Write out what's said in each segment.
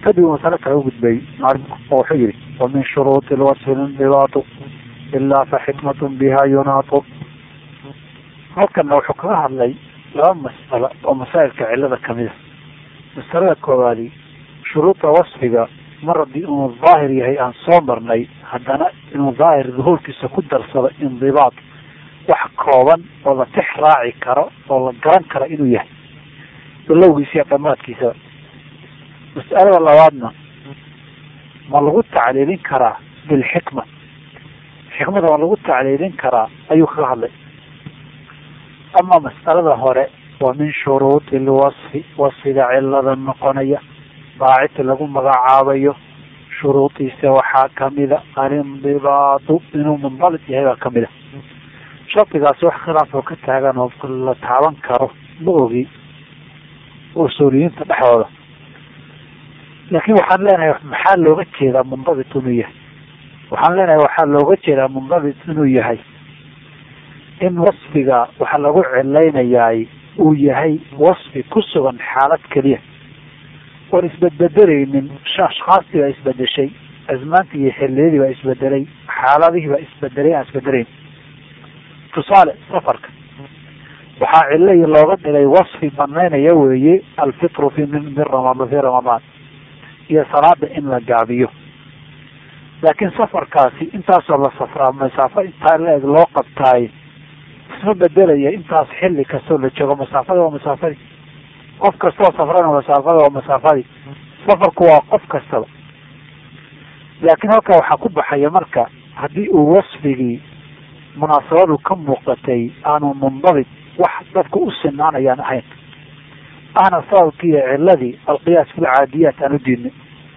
kadib masale kale ugudbay maarinku oo wuxuu yihi wa min shuruuti lwasfi lindibaatu ilaa fa xikmatun biha yunaatu halkana wuxuu kaga hadlay laba mas'alo oo masaa'ilka cilada kamida masalada koowaadi shuruuda wasfiga mar haddii inuu daahir yahay aan soo marnay haddana inuu daahir duhuurkiisa ku darsado indibaat wax kooban oo la tix raaci karo oo la garan karo inuu yahay bilowgiisa iyo dhamaadkiisaba mas'alada labaadna ma lagu tacliilin karaa bilxikma xikmada ma lagu tacliilin karaa ayuu kaga hadlay ama mas'alada hore waa min shuruudi lwasfi wasfiga cilada noqonaya baacid lagu magacaabayo shuruudiisa waxaa kamida alindibaatu inuu mundabit yahay baa kamida shardigaasi wax khilaaf oo ka taagan oo la taaban karo ma ogi usuuliyiinta dhexdooda laakiin waxaan leenahay maxaa looga jeedaa mundabit inuu yahay waxaan leenahay waxaa looga jeedaa mundabit inuu yahay in wasfiga waxa lagu cilaynayaay uu yahay wasfi ku sugan xaalad keliya oon isbedbedelaynin ashkaastii baa isbedeshay azmaantii iyo xilliyadii baa isbedelay xaaladihii baa isbedelay aan isbedelayn tusaale safarka waxaa cilay looga dhigay wasfi banaynaya weeye alfitru fi min ramadaan fi ramadaan iyo salaada in la gaabiyo laakiin safarkaasi intaasoo la safraa masaafo intaa la-eg loo qabtaay isma bedelaya intaas xilli kastoo la joogo masaafada waa masaafadii qof kastoo safrana masaafada waa masaafadii safarku waa qof kastaba laakiin halkaa waxaa ku baxaya marka haddii uu wasfigii munaasabadu ka muuqatay aanu mundabit wax dadku u sinaanayaan ahayn ahna sababkii iyo ciladii alqiyaas filcaadiyaat aan u diidnay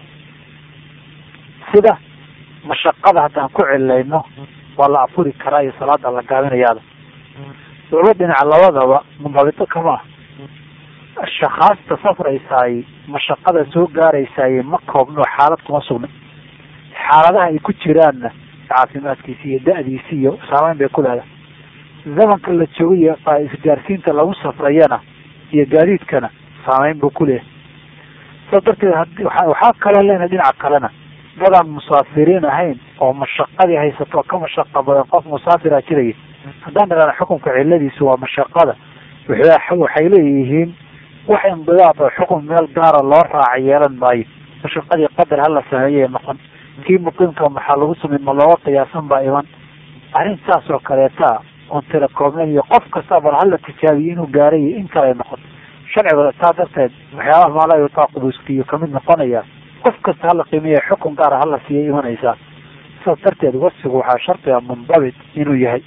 sida mashaqada haddaan ku cilayno waa la afuri karaa iyo salaada la gaabinayaada laba dhinac labadaba mundabito kama ah shakaasta safraysaay mashaqada soo gaaraysaay ma koobno xaalad kuma sugna xaaladaha ay ku jiraanna caafimaadkiisi iyo da-diisi iyo saameyn bay ku leedahay zamanka la joogayo isgaarsiinta lagu safrayana iyo gaadiidkana saameyn buu ku leeyahay saas darteed waxaa kaloo leenahay dhinaca kalena dadaan musaafiriin ahayn oo mashaqadii haysato ka mashaqa badan qof musaafira jiraya haddaan dhahana xukunka ciladiisu waa mashaqada waxay leeyihiin wax indidaad oo xukun meel gaara loo raaca yeelan maayo mashaqadii qadar hala sameeyay noqon kii muqiimka maxaa lagu samey ma looga qiyaasan baa iman arrin saas oo kaleeta oon telecoomeen iyo qof kasta bal hala tijaabiyo inuu gaaray iyo in kale noqon sharciga saa darteed waxyaabaha maala yutaaqubuskiyo kamid noqonaya qof kasta hala qiimeeya xukun gaara hala siiya imanaysaa saas darteed wasfigu waxaa shardiga mundabit inuu yahay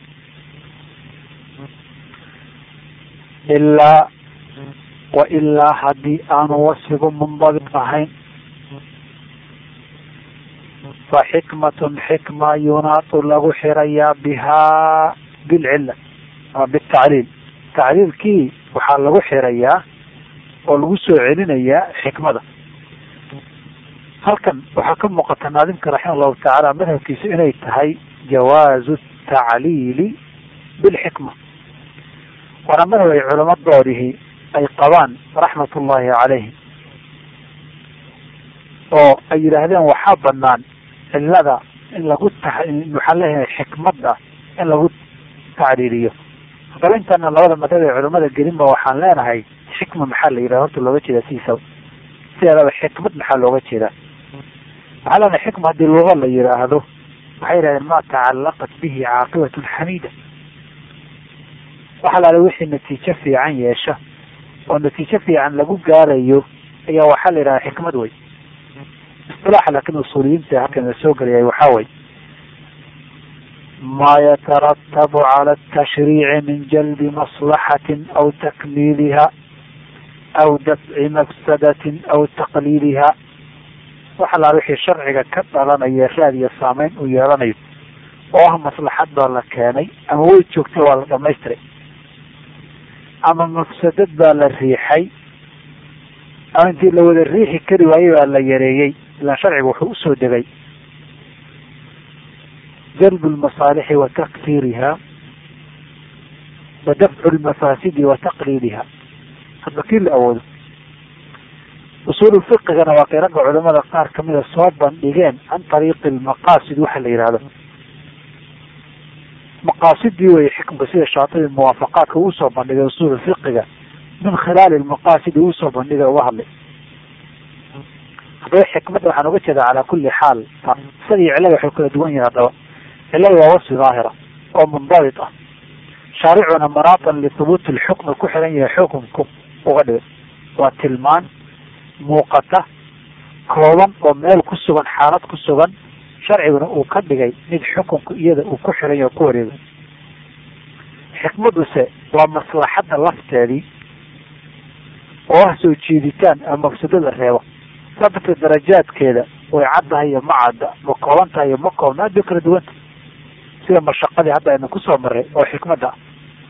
ilaa wa ilaa haddii aanu wasfigu mundabit ahayn fa xikmatun xikma yunaatu lagu xirayaa bihaa bilcilla ama bitacliil tacliilkii waxaa lagu xirayaa oo lagu soo celinayaa xikmada halkan waxaa ka muuqata naadimka raxima allahu tacaala madhabkiisu inay tahay jawaazu tacliili bilxikma waana madhab ay culamadoodihii ay qabaan raxmat ullahi calayhim oo ay yidhaahdeen waxaa banaan cilada in lagu ta waxaan leeyahay xikmada in lagu tacliiliyo haddaba intaana labada madhab ee culamada gelinba waxaan leenahay xikma maxaa la yidhahda horta looga jeedaa sidiisaba sideedaba xikmad maxaa looga jeedaa waxaa leenahay xikma haddii luga la yidhaahdo waxay yidhahdeen ma tacallaqat bihi caaqibatun xamiida waxa laala wixii natiijo fiican yeesha oo natiijo fiican lagu gaarayo ayaa waxaa la yidhahdaa xikmad wey isilaaxa laakin usuuliyiinta halkan la soo geliyay waxaa way ma yataratabu cala atashriici min jalbi maslaxatin aw takmiiliha aw dafci mafsadatin aw taqliiliha waxa laala wixii sharciga ka dhalanaya raad iyo saameyn uu yeelanayo oo ah maslaxad baa la keenay ama way joogtay waa la dhamaystiray ama mafsadad baa la riixay ama intii la wada riixi kari waayey baa la yareeyey ilaan sharciga wuxuu usoo degay jalbu lmasaalixi wa takfiiriha wa dafcu lmafaasidi wa taqliiliha hadba kii la awoodo usuulu fiqigana waa kay ragga culamada qaar kamida soo bandhigeen can ariiqi lmaqaasid waxa la yihahdo maqaasidii wey xikmka sida shaatibi muwaafaqaadka uu soo bandhigay usuulu fiqiga min khilaali lmaqaasidi uu soo bandhigay uga hadlay haddaba xikmadda waxaan uga jeedaa calaa kulli xaal isagii cilada waxay kala duwan yihin haddaba cilada waa wasfi daahira oo mundabit ah shaaricuna manaatan lithubuuti lxukmi ku xiran yahay xukumku uga dhigay waa tilmaan muuqata kooban oo meel ku sugan xaalad ku sugan sharciguna uu ka dhigay mid xukunku iyada uu ku xiran yahay o ku wareegay xikmaduse waa maslaxadda lafteedii oo ah soo jiiditaan ama mafsadada reebo saa darteed darajaadkeeda way caddahay iyo ma cadda ma kooban tahay iyo ma koobna aad bay kala duwanta sida mashaqadii hadda aynu kusoo maray oo xikmadda ah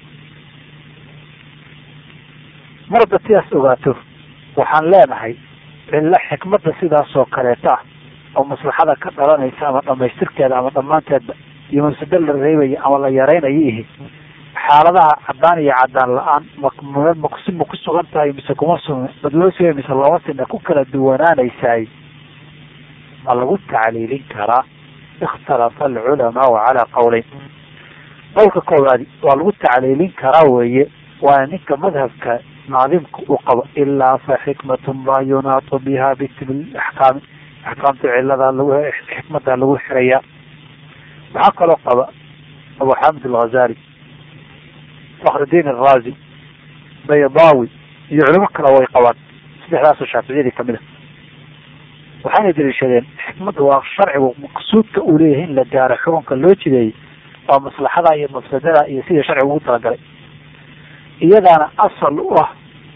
mar hadda sidaas ogaato waxaan leenahay cillo xikmadda sidaasoo kaleeta ah oo maslaxada ka dhalanaysa ama dhamaystirkeeda ama dhammaanteedba iyo mafsado la reebaya ama la yaraynayo ihi xaaladaha caddaan iyo caddaan la-aan masi ma ku sugan tahay mise kuma sugn bad loo siya mise looma sina ku kala duwanaanaysaay ma lagu tacliilin karaa ikhtalafa alculamaau calaa qawleyn qowlka koowaadi waa lagu tacliilin karaa weeye waana ninka madhabka naadimka uu qabo ilaa fa xikmatun maa yunaatu biha bitimi axkaami axkaamta cilada lagu xikmada lagu xirayaa waxaa kaloo qaba abu xamid alghazali fakrudiin araazi baydawi iyo culimo kale way qabaan saddexdaasoo shaaficiyadii kamid a waxayna daliishadeen xikmadda waa sharcigu maqsuudka uu leeyahay in la gaaro xukunka loo jideeyey waa maslaxada iyo mafsadada iyo sidii sharcigu ugu talagalay iyadaana asal u ah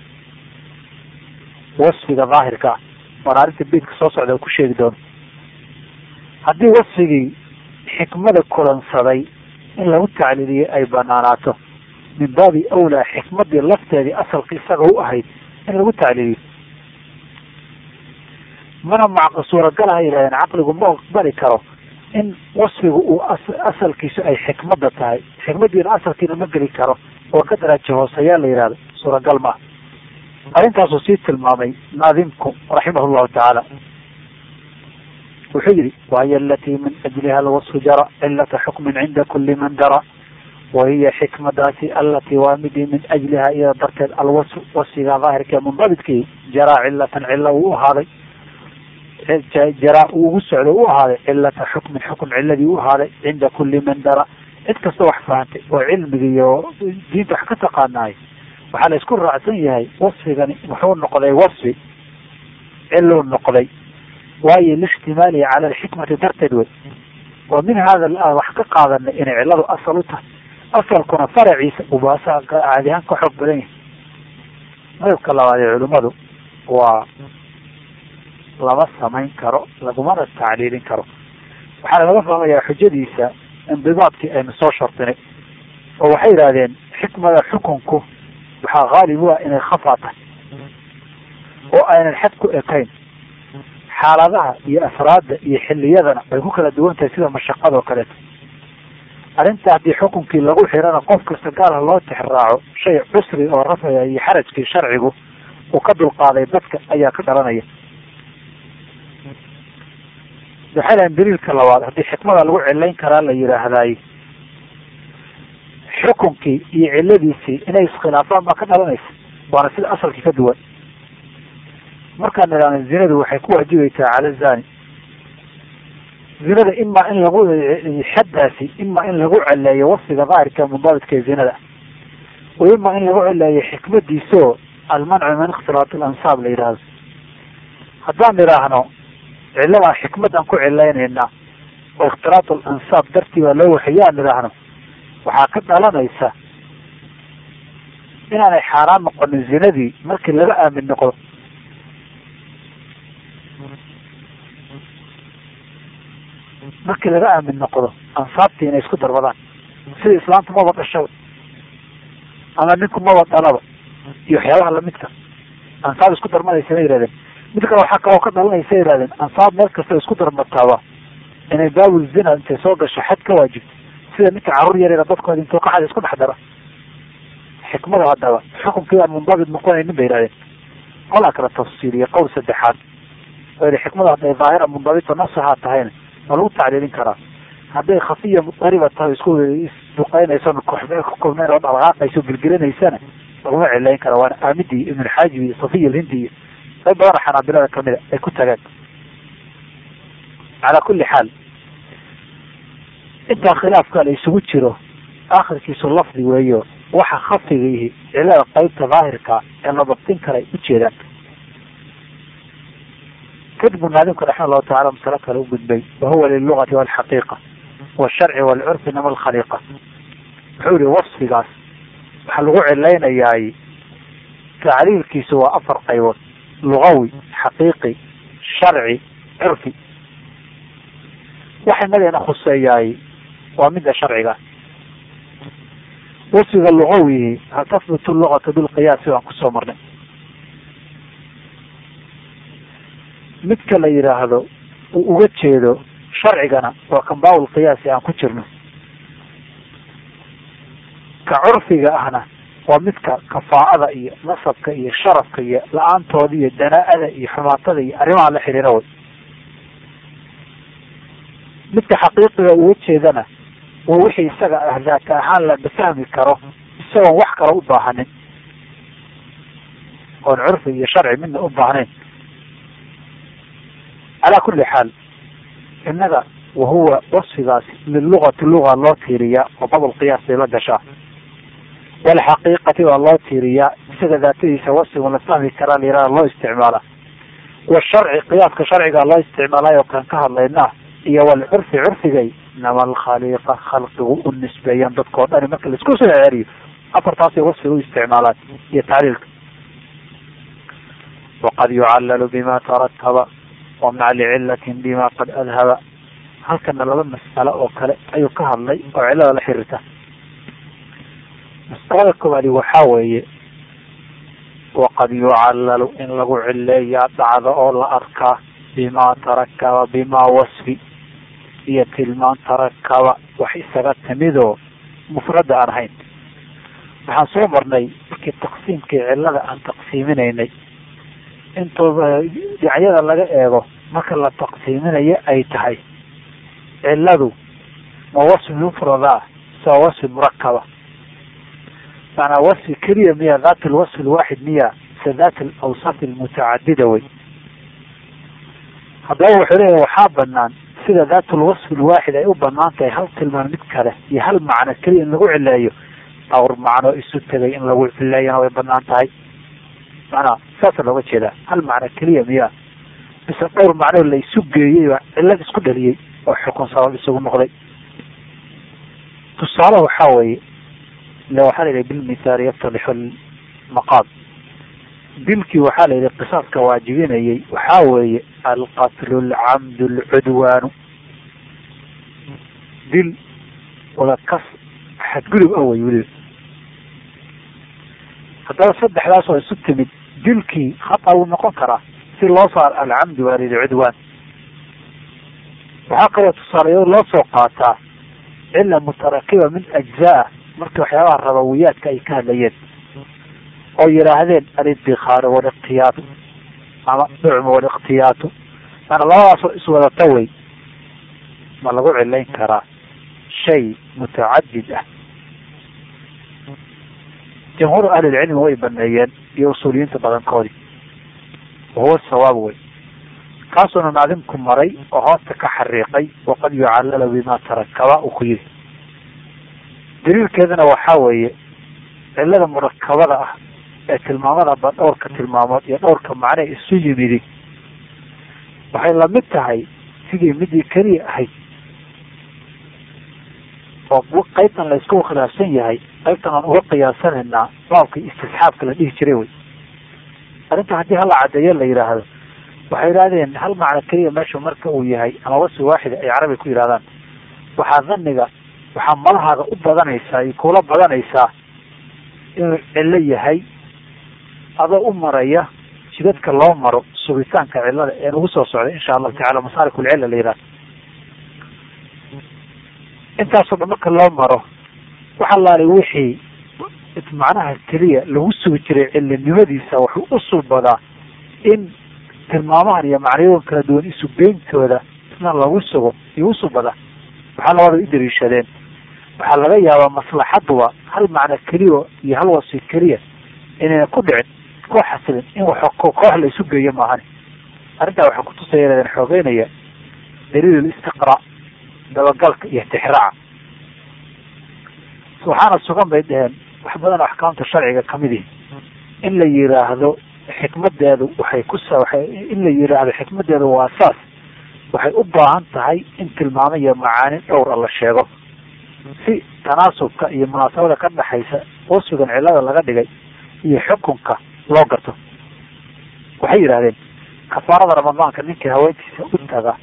wasfiga daahirka ah waana arrinta beidka soo socda ku sheegi doono haddii wasfigii xikmada kulansaday in lagu tacliiliyo ay banaanaato min baabi awlaa xikmadii lafteedii asalka isaga u ahayd in lagu tacliiliyo mana mac suuragalaha yidhahdeen caqligu ma aqbali karo in wasfigu uu asalkiisu ay xikmadda tahay xikmadiina asalkiina ma geli karo oo ka daraajo hooseyaa la yihahdo suuragal maaha arrintaasuu sii tilmaamay naadimku raximah llahu tacaala wuxuu yihi wahiy alatii min ajliha alwasfu jara cilata xukmin cinda kuli man dara wahiya xikmadaasi alatii waa midii min ajliha iyada darteed alwasfu wasfiga daahirka mundabidkii jaraa cilatan cilo uu ahaaday jaraa uu ugu socdo u ahaaday cilata xukmin xukm ciladii u ahaaday cinda kuli man dara cid kasta wax fahantay oo cilmiga iyo diinta wax ka taqaanaay waxaa la isku raacsan yahay wasfigani wuxuu noqday wasfi ciluu noqday waayo lishtimaalihi cala alxikmati darteed wey wa min hada aan wax ka qaadanay inay ciladu asal u tahay asalkuna faraciisa ubaasa caadi ahaan ka xoog badan yahay madabka labaad ee culimmadu waa lama samayn karo lagumana tacliilin karo waxaana laga fahmayaa xujadiisa indibaadkii aynu soo shardinay oo waxay yidhahdeen xikmada xukunku waxaa haalib u ah inay khafaa tahay oo aynan xad ku ekayn xaaladaha iyo afraadda iyo xiliyadana way ku kala duwan tahay sida mashaqada oo kaleeto arrinta haddii xukunkii lagu xirana qof kasta gaarha loo tixraaco shay cusri oo rafaya iyo xarajkii sharcigu uu ka dulqaaday dadka ayaa ka dhalanaya waxay lahayn daliilka labaad haddii xikmada lagu cilayn karaa la yidhaahdaay xukunkii iyo ciladiisii inay iskhilaafaan baa ka dhalanaysa waana sida asalkii ka duwan markaan idhaahno zinadu waxay ku waajibaysaa cala zani zinada imaa in lagu xaddaasi imaa in lagu celeeyo wasfiga daahirka mundaabidka ee zinada o imaa in lagu celeeyo xikmadiisoo almancu min ikhtilaat alansaab la yidhaahdo haddaan idhaahno ciladan xikmadan ku cilaynaynaa oo ikhtilaat alansaab dartii baa loo waxayaan idhaahno waxaa ka dhalanaysa inaanay xaaraan noqonin zinadii markii laga aamin noqdo markii laga aamin noqdo ansaabtii inay isku darbadaan sida islaamtu maba dhashaba ama ninku maba dhalaba iyo waxyaabaha lamidka ansaab isku darmanaysa ma yihahdeen mid kale waxaa kaloo ka dhalanaysa yihahdeen ansaab meel kasta isku darmataaba inay baabul zina intay soo gasho xad ka waajibto sida ninka carruur yaryara dadkooda intuu ka xad isku dhex dara xikmada haddaba xukunkii aan mundabit noqonaynin bay yihahdeen qolaa kala tafsiiliya qowl saddexaad oo yihi xikmada hadday daahira mundabita nasahaa tahayna waa lagu tacliilin karaa hadday khafiya mudariba tahay isku isduqeynayso koxmeel ku kulmeen oo dhaqdhaqaaqayso gelgelinaysana laguma cilayn kara waana aamidi iyo ibnulxaajib iyo safiya alhindi iyo qayb badana xanaabilada kamida ay ku tageen calaa kulli xaal intaa khilaafka la isugu jiro akhirkiisu lafdi weeyo waxa khafiga ihi cilada qaybta daahirka ee la dabtin karay ujeedaan kadib munaadimka raxima allahu tacala masalo kale u gudbay wahuwa lilugati walxaqiiqa washarci walcurfi nama alkhaliiqa wuxuu yihi wasfigaas waxaa lagu cilaynayaay tacriirkiisu waa afar qaybood lugawi xaqiiqi sharci curfi waxa inageena khuseeyaay waa midda sharciga wasfiga lugawihi hal tahbutu lugatu bilqiyaasi waan kusoo marnay midka la yidhaahdo uu uga jeedo sharcigana waa kambaaul qiyaasi aan ku jirno ka curfiga ahna waa midka kafaa'ada iyo nasabka iyo sharafka iyo la-aantooda iyo danaa-ada iyo xumaatada iyo arrimaha la xiriira way midka xaqiiqiga uga jeedana waa wixii isaga ah daata ahaan la fahmi karo isagoon wax kale u baahanin oon curfi iyo sharci midna u baahnayn calaa kulli xaal innaga wahuwa wasfigaasi lilugati luga loo tiiriyaa oo babl qiyaas bay la gashaa walxaqiiqati waa loo tiiriyaa isaga daatadiisa wasfigun la fahmi karaa layihahda loo isticmaala washarci qiyaaska sharciga loo isticmaalayo kan ka hadlaynaa iyo walcurfi curfigay nama alkhaliiqa khalqigu u nisbeeyaan dadkao dhani marka laisku soo ceeriyo afartaasay wasfiga u isticmaalaan iyo tacliilka waqad yucallalu bima tarataba wamnac licilatin bima qad adhaba halkana laba mas'alo oo kale ayuu ka hadlay oo cilada la xiriirta mas'alada koowaadi waxaa weeye waqad yucallalu in lagu cileeyaa dhacda oo la arkaa bima tarakaba bima wasfi iyo tilmaan tarakaba wax isaga timidoo mufrada aan ahayn waxaan soo marnay markii taqsiimkii cilada aan taqsiiminaynay intooda dhinacyada laga eego marka la taqsiiminayo ay tahay ciladu ma wasfi mufrada saa wasfi murakaba maanaa wasfi keliya miya daat lwasfi lwaaxid miya se daat alawsaf almutacadida wey haddaba wuxuu leeyahy waxaa banaan sida daat lwasfi lwaaxid ay u banaan tahay hal tilmaan mid kale iyo hal macno keliya in lagu cileeyo dhowr macno isu tegay in lagu cileeyana way banaan tahay maanaa saasa looga jeedaa hal macno keliya miyaa mise dhowr macno la isu geeyey baa cilad isku dhaliyey oo xukun sabab isugu noqday tusaale waxaa weeye ile waxaa la yidhi bilmithaali yaftadixu lmaqaad dilkii waxaa la yidhi qisaaska waajibinayay waxaa weeye alqatlu alcamdu alcudwaanu dil wada kas xadgudub ah wey weliba haddaba saddexdaas oo isu timid dilkii khata wuu noqon karaa si loo saar alcamdu waa layidhi cudwaan waxaa kaloo tusaalayo loo soo qaataa cila mutarakiba min ajzaa markii waxyaabaha rabawiyaadka ay ka hadlayeen oo yidhaahdeen alidikaaru waliqtiyaatu ama nucmu waliqtiyaatu maana labadaasoo iswadata wey ma lagu cilayn karaa shay mutacadid ah jamhuur ahlilcilmi way baneeyeen iyo usuuliyiinta badankoodii wahuwa sawaab wey kaasuuna naadimku maray oo hoosta ka xariiqay waqad yucallala bima tarakaba uu ku yidhi daliilkeedana waxaa weeye cilada murakabada ah ee tilmaamada ba dhowrka tilmaamood iyo dhowrka macne isu yimidi waxay lamid tahay sidii midii keliya ahayd oo qaybtan la isku khilaafsan yahay qaybtan aan uga qiyaasanaynaa baabkii istisxaabka la dhihi jiray wey arrinta haddii hala cadeeyo la yidhaahdo waxay yidhahdeen hal macno keliya meesha marka uu yahay ama wasfi waaxida ay carabi ku yidhahdaan waxaa dhaniga waxaa malahaaga u badanaysaa iyo kula badanaysaa inuu cillo yahay adoo u maraya jidadka loo maro sugitaanka cilada ee nagu soo socday insha allahu tacala masaarik ulcilla la yidhahdo intaasoo dhan marka loo maro waxa laali wixii macnaha keliya lagu sugi jiray cilinimadiisa wuxuu u sulbadaa in tilmaamahan iyo macnayoon kala duwan isu geyntooda isna lagu sugo iyo usubada waxaa labada i dariishadeen waxaa laga yaabaa maslaxaduba hal macno keliya iyo hal wasi keliya inayna ku dhicin ku xasilin in wax koox la isu geeyo maahani arrintaa waxaa kutusaya inadan xoogeynaya daliil istiqraa dabagalka iyo tixraaca waxaana sugan bay dheheen wax badan oo axkaamta sharciga kamid ihi in la yiraahdo xikmadeedu waxay kusa waay in la yiraahdo xikmadeedu waa saas waxay u baahan tahay in tilmaamo iyo macaani dhowra la sheego si tanaasubka iyo munaasabada ka dhexaysa oo sugan cilada laga dhigay iyo xukunka loo garto waxay yidhahdeen kafaarada ramadaanka ninkii haweentiisa u taga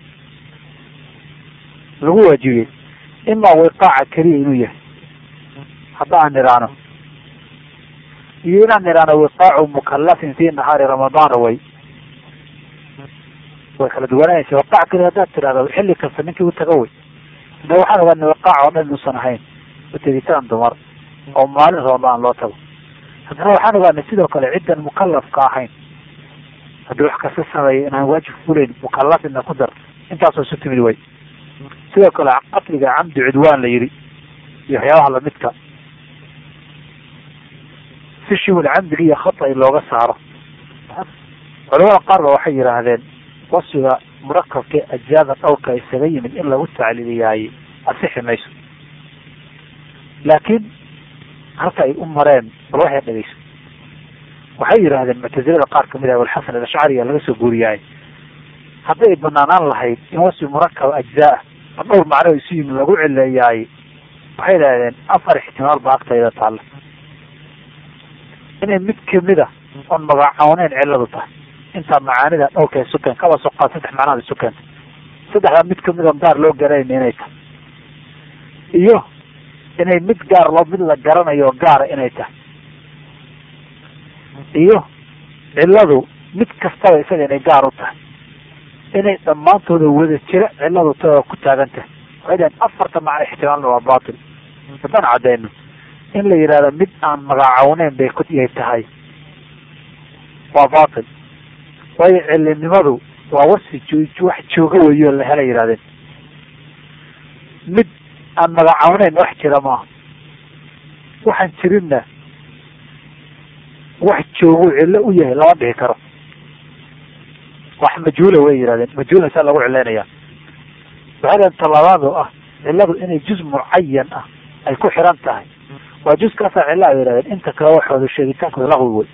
lagu waajibiyey imaa wiqaaca keliya inuu yahay hadda aan niraano iyo inaan niraano wiqaacu mukalafin fi nahaari ramadaana way way kala duwananaysa wiqaac keliya haddaad tirahdo xilli kasta ninkii u taga way ina waxaan ogaana wiqaac oo dhan inuusan ahayn utegitaan dumar oo maalin ramadaan loo tago haddana waxaan ogaanay sidoo kale ciddan mukalafka ahayn haddii wax kasta sameeya inaan waajib fulayn mukalafina ku dar intaasoo isu timid way sidoo kale qatliga camdi cudwaan la yidhi iyo waxyaabaha lamidka si shibul camdiga iyo khata looga saaro culamada qaar ba waxay yidhaahdeen wasfiga murakabka ajzaada dhowrka isaga yimid in lagu tacliiliyaaye asixi mayso laakiin halka ay u mareen bal waxay dhegeyso waxay yidhaahdeen muctazilada qaar kamid ah walxasan alashcariya laga soo guuriyaay hadday banaanaan lahayd in wasfi murakab ajzaa a dhowr macno isu yimid lagu cileeyaaye waxay idhahdeen afar ixtimaal ba agtayda taalla inay mid kamida oon magacawneyn ciladu tahay intaa macaanida dhowrka isu keen kaba soqaa saddex macnaad isu keentay saddexdaa mid kamid oon gaar loo garanayn inay tahay iyo inay mid gaar loo mid la garanayo oo gaara inay tahay iyo ciladu mid kastaba isaga inay gaar u tahay inay dhammaantooda wada jira ciladu ta ku taagan tahay waxay dhahen afarta macno ixtimaalna waa batil haddaan caddeyno in la yidhahdo mid aan magacawneyn bay ku yay tahay waa batil waayo cilinimadu waa wasi jo wax jooga weyo la hela yihahdeen mid aan magacawneyn wax jira maaha waxaan jirinna wax joogu cillo u yahay lama dhihi karo wax majhuula way yihahdeen majhuulna saa lagu cileynaya waxay dhaheen talabaad oo ah cilladu inay juz mucayan ah ay ku xiran tahay waa juskaasaa cilla ay yihahdeen inta kale waxooda sheegitaankooda laqwi wey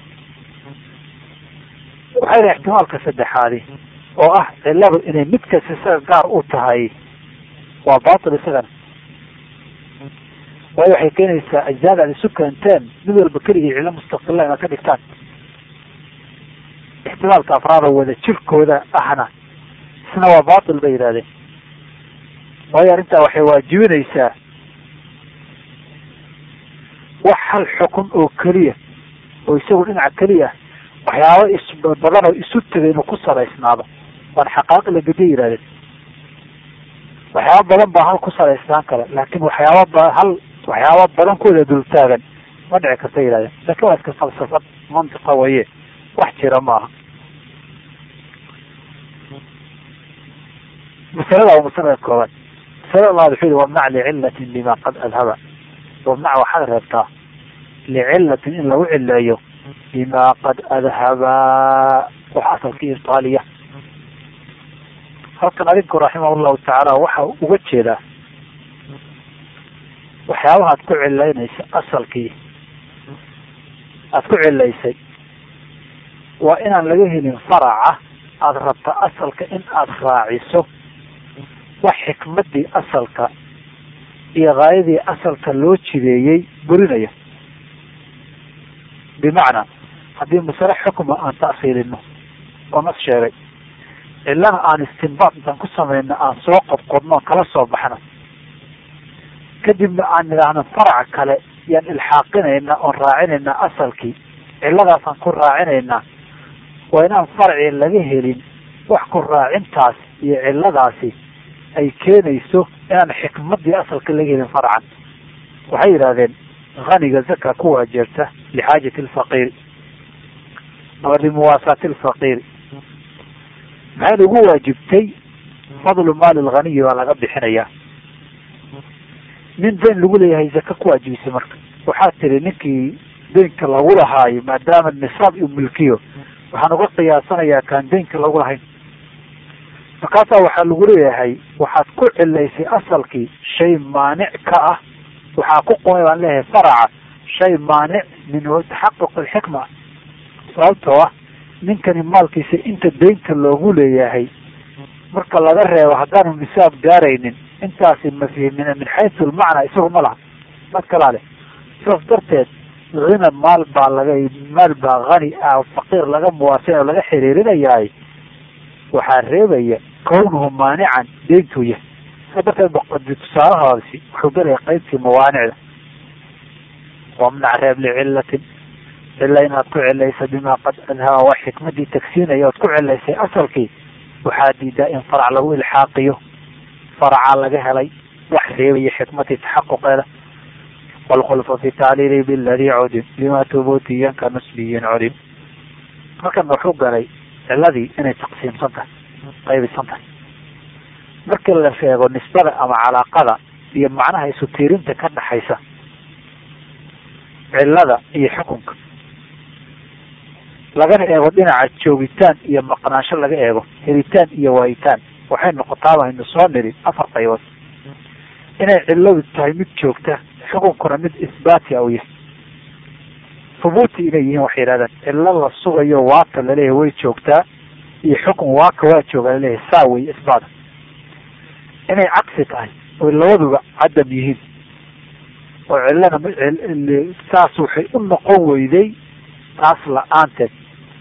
waxay dhahen ixtimaalka saddexaadi oo ah cilladu inay mid kasta isaga gaar u tahay waa batil isagana waayo waxay keenaysaa ajzaada ad isu keenteen mid walba keligii cillo mustaqila inaad ka dhigtaan ixtimaalka afraada wada jirkooda ahna isna waa batil bay yidhahdeen waayo arrintaa waxay waajibinaysaa wax hal xukun oo keliya oo isagu dhinaca keliya waxyaaba isbadan oo isu tegay inuu ku salaysnaado waan xaqaaqi la gediya yihahdeen waxyaaba badan baa hal ku salaysnaan kara laakin waxyaaba ba hal waxyaaba badankooda dultaagan ma dhici karta yihahdeen laakin waa iska falsafad mantiqa waye wax jira maaha masalada waa masalada koobaad masalada labaad wuxuu yihi wamnac licilatin lima qad adhaba wamnac waxaad reebtaa licilatin in lagu cileeyo bima qad adhaba wax asalkii ibtaaliya halkan adinku raximah llahu tacaala waxa uga jeedaa waxyaabaha ad ku cilaynaysa asalkii aada ku cilaysay waa inaan laga helin faraca aada rabta asalka in aada raaciso wax xikmadii asalka iyo gaayadii asalka loo jideeyey burinaya bimacnaa haddii masale xukma aan ta'siilino oo nas sheegay cilana aan istinbaad intaan ku samayno aan soo qodqodno on kala soo baxno kadibna aan nidhaahno faraca kale yaan ilxaaqinaynaa oon raacinaynaa asalkii ciladaasaan ku raacinaynaa waa inaan farci laga helin wax ku raacintaas iyo ciladaasi ay keenayso inaan xikmadii asalka laga helin farcan waxay yidhahdeen haniga zaka ku waajeerta lixaajati alfaqiiri ama limuwaasaati alfaqiiri maxay ugu waajibtay fadlu maali lghaniyi baa laga bixinayaa nin dayn lagu leeyahay zaka ku waajibisay marka waxaa tiri ninkii daynka lagu lahaayo maadaama nisaab iyo milkiyo waxaan uga qiyaasanayaa kaan daynka lagu lahayn markaasaa waxaa lagu leeyahay waxaad ku cilaysay asalkii shay maanic ka ah waxaa ku qumay baan leeyahay faraca shay maanic min taxaquq alxikma sababtoo ah ninkani maalkiisa inta daynta loogu leeyahay marka laga reebo haddaanu nisaab gaaraynin intaasi mafhimin min xaysu lmacnaa isagu ma laha mad kalaa leh sidaas darteed hina maal baa laga maal baa hani ah faqiir laga muwaasina oo laga xiriirinayahay waxaa reebaya kawnuhu maanican deyntuu yahay sidaa darteed baqadi tusaalahaasi wuxuu gelaya qeybtii mawaanicda wamnac reeb licilatin cila inaad ku cilaysa bimaa qad adhaba wax xikmadii tagsiinaya ood ku cilaysay asalkii waxaa diidaa in farac lagu ilxaaqiyo faracaa laga helay wax reebaya xikmadii taxaquqeeda wlkhulfu fi tacliili biladii cudim lima tubutiyan ka nusbiyin cudim halkan wuxuu galay ciladii inay taqsiimsan tahay qaybisan tahay markii la sheego nisbada ama calaaqada iyo macnaha isu tiirinta ka dhaxaysa cilada iyo xukunka lagana eego dhinaca joogitaan iyo maqnaansho laga eego helitaan iyo waayitaan waxay noqotaaba aynu soo niri afar qaybood inay ciladu tahay mid joogta xukunkuna mid isbaati a u yahay hubuuti inay yihiin waxay yidhahdaan cilo la sugayo waaka laleeyahay way joogtaa iyo xukun waaka waa jooga laleeyahay saa wey isbaata inay cagsi tahay oy labaduba cadam yihiin oo cilana saas waxay u noqon weyday taas la-aanteed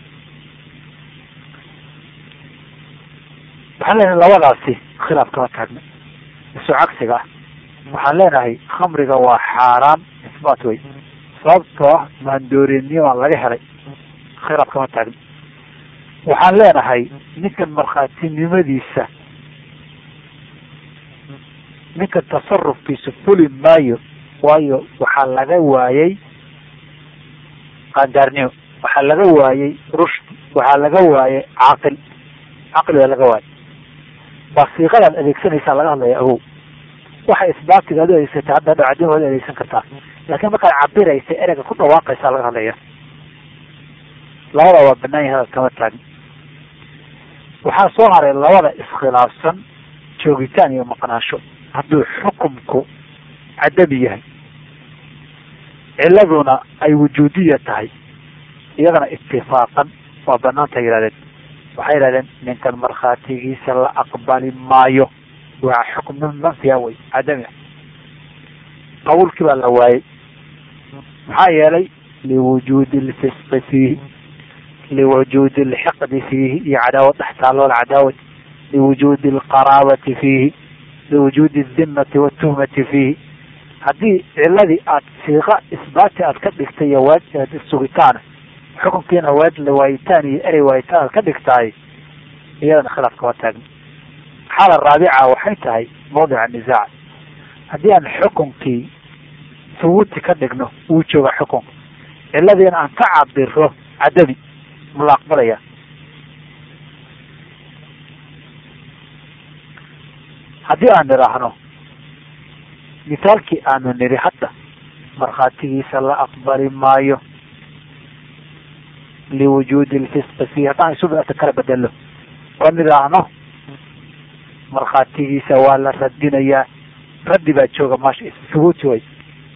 waxaan leenahay labadaasi khilaaf kama taagna isu cagsiga ah waxaan leenahay khamriga waa xaaraam isbaat wey sababtoo ah maandoorinimaa laga helay khilaaf kama taagna waxaan leenahay ninkan markhaatinimadiisa ninka tasarufkiisa fuli maayo waayo waxaa laga waayey qaangaarnimo waxaa laga waayey rushd waxaa laga waayey caaqil caqli baa laga waayey waa siiqadaad adeegsanaysaa laga hadlaya agow waxa isbaatiga ad u adeegsatay hadda dhacdin waad adeegsan kartaa laakiin markaad cabiraysa ereyga ku dhawaaqaysaa laga hadlaya labada waa banaan yahay kama taagin waxaa soo haray labada iskhilaafsan joogitaan iyo maqnaansho hadduu xukumku cadabi yahay ciladuna ay wujuudiya tahay iyadana itifaaqan waa banaanta yihahdeen waxay yihahdeen ninkan markhaatigiisa la aqbali maayo waa xukm manfiya wey cadami qabuulkii baa la waayey maxaa yeelay liwujuudi lfisqi fiihi liwujuudi lxiqdi fiihi iyo cadaawad dhex taalo alcadaawat liwujuudi alqaraabati fiihi liwujuudi aldimati watuhmati fiihi haddii ciladii aad siiqa isbaati aad ka dhigtay iyo waad sugitaana xukunkiina waad waayitaan iyo erey waayitaan aad ka dhigtaay iyadana khilaaf kama taagna xaala raabica waxay tahay mawdica nisaac haddii aan xukunkii thubuuti ka dhigno wuu jooga xukunka ciladiina aan ka cabiro cadabi ma la aqbalaya haddii aan nidhaahno misaalkii aanu niri hadda markhaatigiisa la aqbali maayo liwujuudi lfisqi fiihi haddaan isuata kala bedelo oo nidhaahno markhaatigiisa waa la radinayaa raddi baa jooga maasha thubuuti way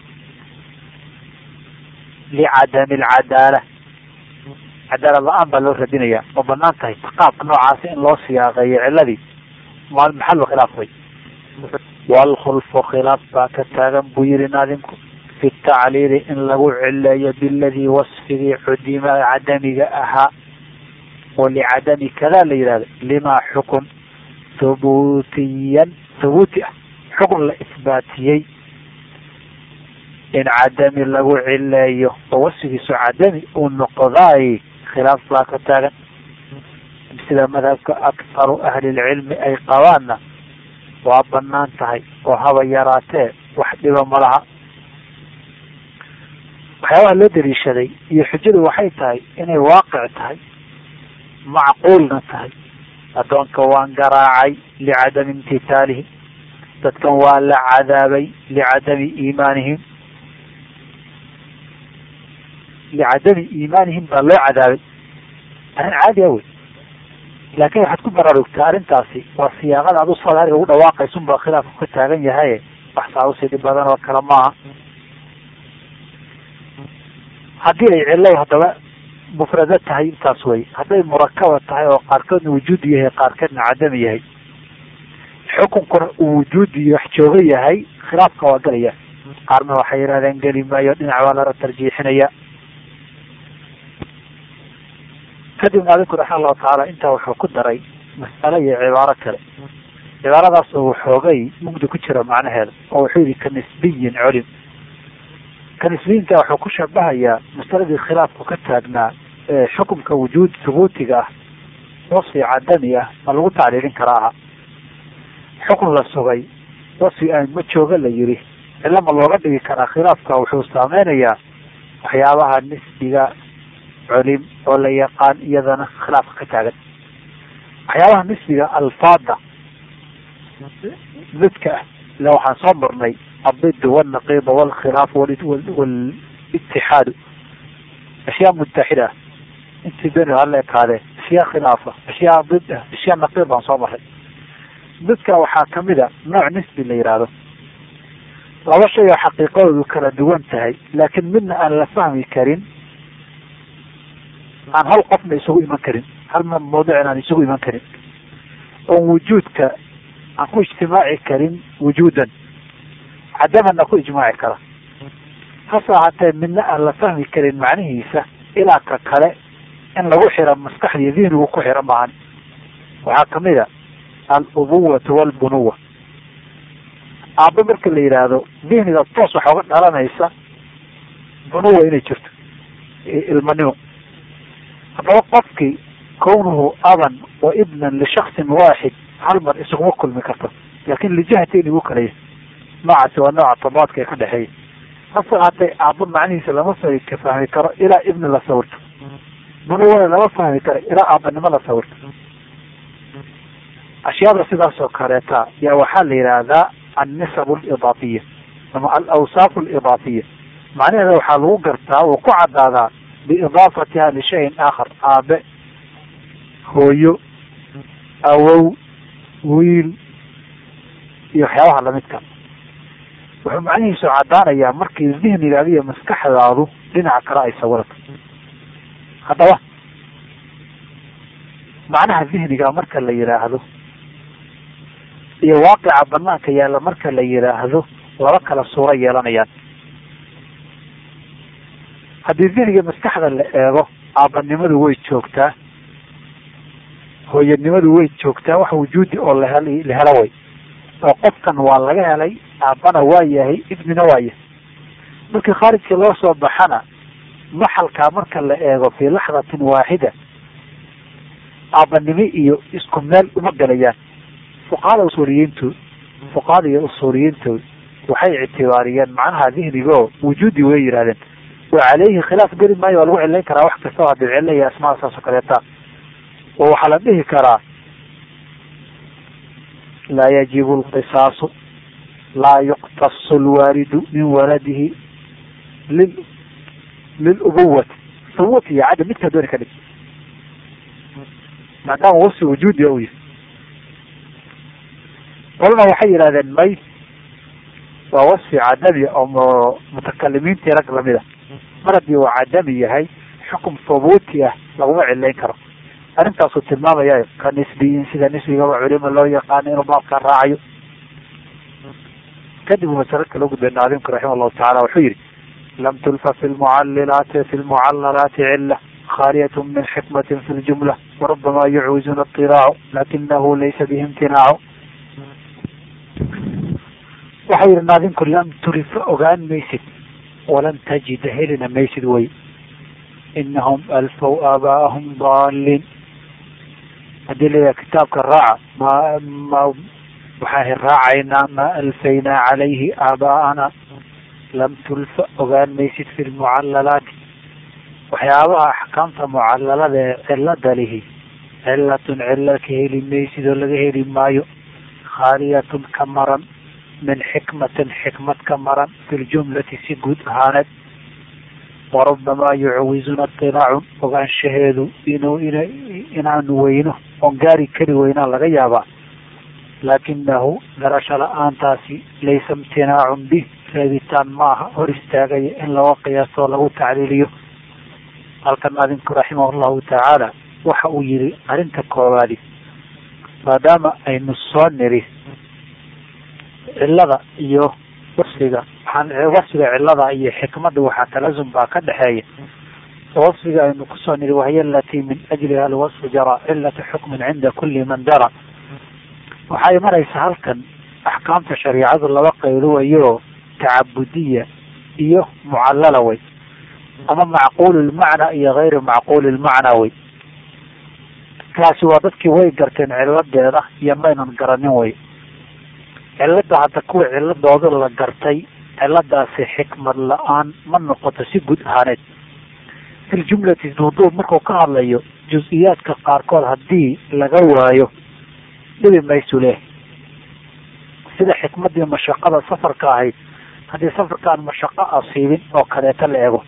licadami alcadaala cadaalad la-aan baa loo radinayaa oo banaan tahay qaabka noocaasi in loo siyaaqeeyo ciladii maal maxalu khilaaf way waalkhulfu khilaaf baa ka taagan buu yihi naadimku fi tacliili in lagu cileeyo biladii wasfigii cudima cadamiga ahaa oo licadami kadaa la yihahdo limaa xukun thubuutiyan thubuuti ah xukun la isbaatiyey in cadami lagu cileeyo oo wasfigiisu cadami uu noqdaay khilaaf baa ka taagan sida madhabka akharu ahlilcilmi ay qabaanna waa banaan tahay oo haba yaraatee wax dhiba ma laha waxyaabaha loo daliishaday iyo xujadu waxay tahay inay waaqic tahay macquulna tahay addoonka waan garaacay licadami imtitaalihim dadkan waa la cadaabay licadami iimaanihim licadami iimaanihim baa loo cadaabay arrin caadi a wey laakiin waxaad ku baraarugtaa arrintaasi waa siyaaqada adu sadaariga ugu dhawaaqaysun baa khilaafku ka taagan yahay wax saa usii dhib badan oo kale maaha haddii ay cillo haddaba mufrado tahay intaas wey hadday murakaba tahay oo qaarkoodna wujuudi yahay qaarkoodna cadami yahay xukunkuna uu wujuudi wax jooga yahay khilaafka waa gelaya qaarna waxay yidhahdeen geli maayo dhinac baa lala tarjiixinaya kadibna adinku raxma allahu tacaala intaa wuxuu ku daray mas'alo iyo cibaaro kale cibaaradaas oo waxoogay mugdi ku jira macnaheeda oo wuxuu yihi ka nisbiyin colim ka nisbiyinka wuxuu ku shabahayaa masaladii khilaafku ka taagnaa ee xukumka wujuud thubuutiga ah wasfi cadami ah ma lagu tacliilin karaa aha xukun la sugay wasfi aan ma jooga la yiri cilo ma looga dhigi karaa khilaafka wuxuu saameynayaa waxyaabaha nisbiga colim oo la yaqaan iyadana khilaafka ka taagan waxyaabaha nisbiga alfaada midka ah ila waxaan soo marnay الضد والنقيض والخلاف والاتحاد أشياء متحدة انت بين هلا هذا أشياء خلافة أشياء ضد أشياء نقيضة صباحا ضدك waxaa kamida nooc nisbi la yihahdo laba shay oo xaqiiqadoodu kala duwan tahay laakiin midna aan la fahmi karin aan hal qofna isugu iman karin hal mawduucin aan isugu iman karin oon wujuudka aan ku ijtimaaci karin wujuudan cadamana ku ijmaaci kara hase ahaatee midna aan la fahmi karin macnihiisa ilaa ka kale in lagu xiro maskaxdiiyo dihnigu ku xiro maahan waxaa kamid a al-ubuwatu walbunuwa aabba marka la yidhaahdo dihniga toos waxa uga dhalanaysa bunuwa inay jirto ilmanimo haddaba qofkii kownuhu aban wa ibnan lishaksin waaxid hal mar isuguma kulmi karto laakin lijahati inigu kalaya noocaasi waa nooca tabaadka ee ka dhexeeya hase ahaatee aabba macnihiisa lama ka fahmi karo ilaa ibni la sawirto bunuwana lama fahmi karo ilaa aabbanimo la sawirto ashyaada sidaas oo kaleeta yaa waxaa la yidhaahdaa annisab alidaafiya ama alawsaaf alidaafiya macnaheeda waxaa lagu gartaa wuu ku cadaadaa biidaafatiha lishayin aakhar aabe hooyo awow wiil iyo waxyaabaha lamidka wuxuu macnihiisu caddaanayaa markii dihnigaada iyo maskaxdaadu dhinaca kale ay sawirato haddaba macnaha dihniga marka la yidhaahdo iyo waaqica banaanka yaalla marka la yidhaahdo laba kala suuro yeelanayaan haddii dihniga maskaxda la eego aabbanimadu way joogtaa hooyanimadu way joogtaa wax wujuudi oo lahel la helo way oo qofkan waa laga helay aabbana waa yahay ibnina waa yahay markii khaarijka loo soo baxana maxalkaa marka la eego fii laxdatin waaxida aabbanimo iyo isku meel uma gelayaan fuqahada usuuliyiintu fuqahada iyo usuuliyiintu waxay ictibaariyeen macnaha dihnigo wujuudi way yidhahdeen wa caleyhi khilaaf geli maayo waa lagu cilayn karaa wax kastaba hadii cilo iyo asmaada saas oo kaleeta oo waxaa la dhihi karaa laa yajibu lqisaasu laa yuqtasu lwaalidu min waladihi lil lilubuwati ubuwati iyo cadam midkaa dooni ka dhig maadaama wasfi wujuudi u yahay qolana waxay yidhahdeen may waa wasfi cadami oo mutakalimiintii rag lamid a mar haddii uu cadami yahay xukum thubuuti ah laguma cilayn karo arrintaasuu tilmaamaya ka nisbiyin sida nisbigaba culimo loo yaqaano inuu baabkaa raacayo kadib uu masalo kala gudbay naadimku raxima allahu tacala wuxuu yihi lam tulfa fi lmucalilaati fi lmucalalaati cila khaaliyat min xikmati fi ljumla warubama yucwizuna اطilaacu lakinahu laysa bihi imtinaacu waxau yihi naadimku lam turifa ogaan maysid walan tajida helina maysid wey inahum alfow aabaahum daalin haddii layaha kitaabka raaca ma ma waxaan raacaynaa maa alfaynaa calayhi aabaa'ana lam tulfa ogaan maysid fi lmucallalaati waxyaabaha axkaamta mucalalada ee cilada lihi cilatun cilo ka heli maysidoo laga heli maayo khaaliyatun ka maran min xikmatin xikmad ka maran fi ljumlati si guud ahaaneed warubamaa yucawizuna iطilaacun ogaanshaheedu inuu in inaanu weyno oon gaari kari weynaa laga yaabaa laakinahu garasho la-aantaasi laysa imtinaacun bih reebitaan maaha hor istaagaya in laga qiyaaso lagu tacliiliyo halkan adinku raximah llahu tacaala waxa uu yihi arrinta koowaadi maadaama aynu soo niri cilada iyo wasfiga waxaan wasfiga cilada iyo xikmadda waxaa talazum baa ka dhexeeya wasfiga aynu kusoo niri wahiy alatii min ajliha alwasfu jara cilata xukmin cinda kuli man dara waxay maraysa halkan axkaamta shariicadu laba qayluwayo tacabudiya iyo mucallala wey ama macquul lmacna iyo gayri macquul lmacna wey kaasi waa dadkii way garteen ciladeeda iyo maynan garanin wey cilada hadda kuwa ciladooda la gartay ciladaasi xikmad la-aan ma noqoto si guud ahaaneed filjumlati duuduub markuu ka hadlayo jus-iyaadka qaarkood haddii laga waayo dhibi maysu leh sida xikmadii mashaqada safarka ahayd haddii safarkaan mashaqo asiibin oo kaleeto la ego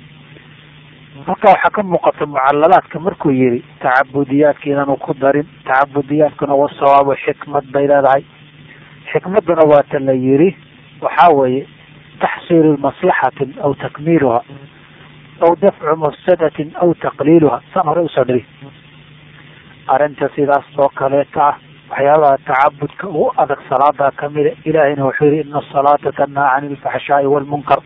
halkaa waxaa ka muuqata mucallalaadka markuu yihi tacabudiyaadka inaanu ku darin tacabudiyaadkuna wa sawaabo xikmad bay leedahay xikmaduna waata la yiri waxaa weeye taxsiilu maslaxatin aw takmiiluha aw dafcu mafsadatin aw taqliiluha saan hore usoo dhiri arrinta sidaas oo kaleeta ah waxyaabaha tacabudka ugu adag salaada kamida ilaahayna wuxuu yihi ina asalaata tanhaa cani ilfaxshaai walmunkar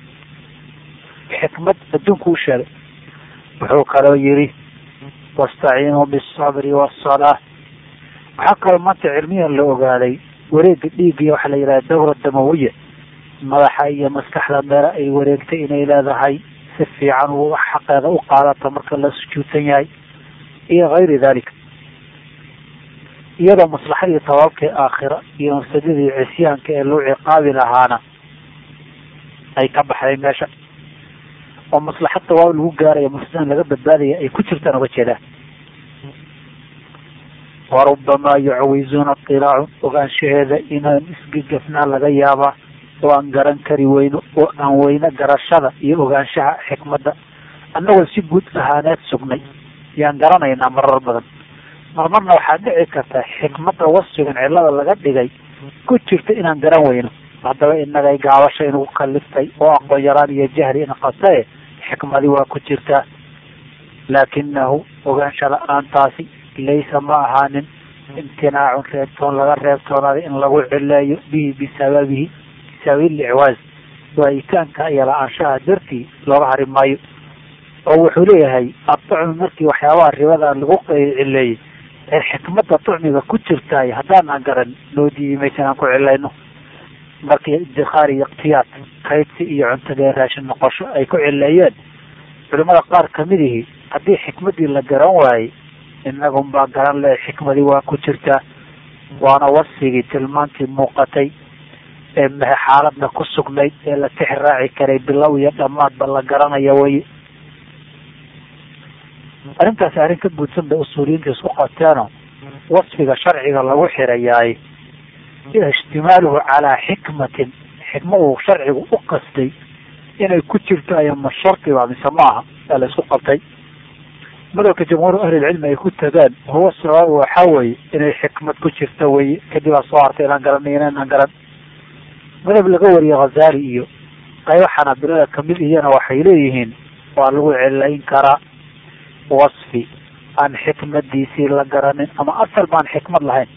xikmad adduunku u sheegay wuxuu kaloo yihi wastaciinuu bisabri wasalaa waxaa kaloo maanta cilmiyan la ogaaday wareega dhiiggiya waxaa la yidhaha dawra damawiya madaxa iyo maskaxda meele ay wareegtay inay leedahay si fiican uu xaqeeda u qaadato marka la sujuudsan yahay iyo gayri dalik iyadoo maslaxadii tawaabkii aakhira iyo mafsadadii cisyaanka ee loo ciqaabi lahaana ay ka baxday meesha oo maslaxad tawaab lagu gaaraya mafsadan laga badbaadaya ay ku jirtaan uga jeedaan warubamaa yucawizuna iطilaacu ogaanshaheeda inaan isgegafnaa laga yaabaa oo aan garan kari weyno oo aan weyno garashada iyo ogaanshaha xikmadda annagoo si guud ahaaneed sugnay yaan garanaynaa marar badan marmarna waxaa dhici karta xikmadda wasfigan cilada laga dhigay ku jirta inaan garan weyno haddaba inagay gaabasha inugu kaliftay oo aqoon yaraan iyo jahli inqatae xikmadi waa ku jirtaa laakinahu ogaansha la-aantaasi laysa ma ahaanin imtinaacun reebtoon laga reebtoonaaday in lagu cileeyo bihi bisababihi bisababi licwaaz waayitaanka iyo la-aanshaha dartii looga hari maayo oo wuxuu leeyahay adducmi markii waxyaabaha ribada lagu cileeyey ee xikmadda ducmiga ku jirtaay haddaan garan noo diidi maysa inaan ku cilayno markii idikhaar iyo ikhtiyaad kaydsi iyo cuntadee raashin noqosho ay ku cileeyeen culimada qaar kamidihii haddii xikmadii la garan waayey inagun baa garan le xikmadii waa ku jirtaa waana wasfigii tilmaantii muuqatay ee mehe xaaladna ku sugnayd ee la tix raaci karay bilow iyo dhammaadba la garanaya weye arrintaasi arrin ka guudsan bay usuuliyiinta isku qateeno wasfiga sharciga lagu xirayaay ishtimaaluhu calaa xikmatin xikma uu sharcigu u qastay inay ku jirto ayama shardiba mise maaha aa la isku qabtay madalka jamhuur ahlilcilmi ay ku tagaan huwa sabaab waxaa weye inay xikmad ku jirto weye kadib aa soo hartay inaan garanay inaan garan madab laga wariye khazali iyo qaybo xanaabilada kamid iyana waxay leeyihiin waa lagu cilayn karaa wasfi aan xikmadiisii la garanin ama asal baan xikmad lahayn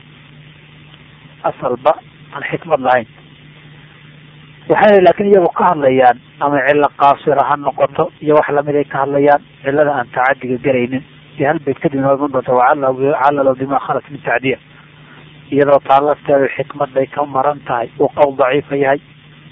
asalba aan xikmad lahayn waxayna laakiin iyagu ka hadlayaan ama cilo qaasira ha noqoto iyo wax lamid ay ka hadlayaan cilada aan tacadiga garaynin iyo hal bayt kadib noo iman doonta wacallalo bima khalat min tacdiya iyadoo taa lafteedu xikmad bay ka maran tahay uu qowl daciifa yahay